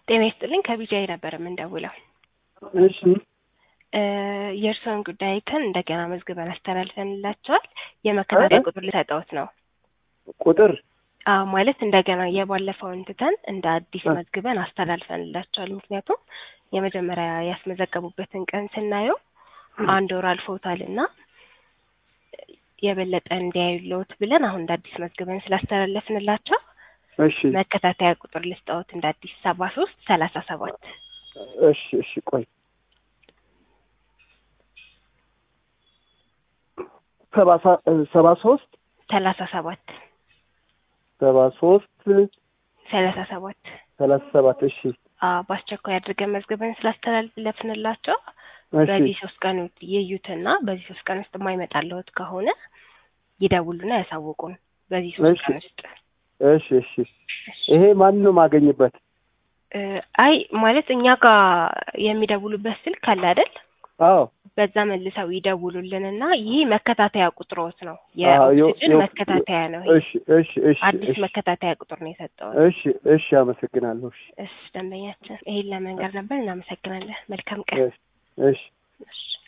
ጤና ይስጥልኝ ከቢጃይ ነበር የምንደውለው። እሺ እ የእርስዎን ጉዳይ አይተን እንደገና መዝግበን አስተላልፈንላቸዋል። የመከታተያ ቁጥር ልሰጠዎት ነው። ቁጥር አዎ ማለት እንደገና የባለፈውን ትተን እንደ አዲስ እ መዝግበን አስተላልፈንላቸዋል። ምክንያቱም የመጀመሪያ ያስመዘገቡበትን ቀን ስናየው አንድ ወር አልፎታል እና የበለጠ እንዲያዩልዎት ብለን አሁን እንደ አዲስ መዝግበን ስላስተላለፍንላቸው እሺ መከታተያ ቁጥር ልስጠዎት እንደ አዲስ ሰባ ሶስት ሰላሳ ሰባት እሺ እሺ ቆይ ሰባ ሳ- ሰባ ሶስት ሰላሳ ሰባት ሰባ ሶስት ሰላሳ ሰባት ሰላሳ ሰባት እሺ አዎ በአስቸኳይ አድርገን መዝግበን ስላስተላለፍንላቸው እሺ በዚህ ሶስት ቀን ውስጥ ይዩትና በዚህ ሶስት ቀን ውስጥ የማይመጣልዎት ከሆነ ይደውሉና ያሳውቁን። በዚህ ሶስት እሺ ቀን ውስጥ እሺ እሺ ይሄ ማን ነው የማገኝበት? እ አይ ማለት እኛ ጋር የሚደውሉበት ስልክ አለ አይደል? አዎ በዛ መልሰው ይደውሉልንና ይህ መከታተያ ቁጥሮት ነው። አዎ ዮ የኦክሲጅን ዮ መከታተያ ነው። ይሄ እሺ እሺ እሺ አዲስ እሺ መከታተያ ቁጥር ነው የሰጠው። እሺ እሺ አመሰግናለሁ። እሺ እሺ ደንበኛችን ይሄን ለመንገር ነበር። እናመሰግናለን። መልካም ቀን። እሺ እሺ እሺ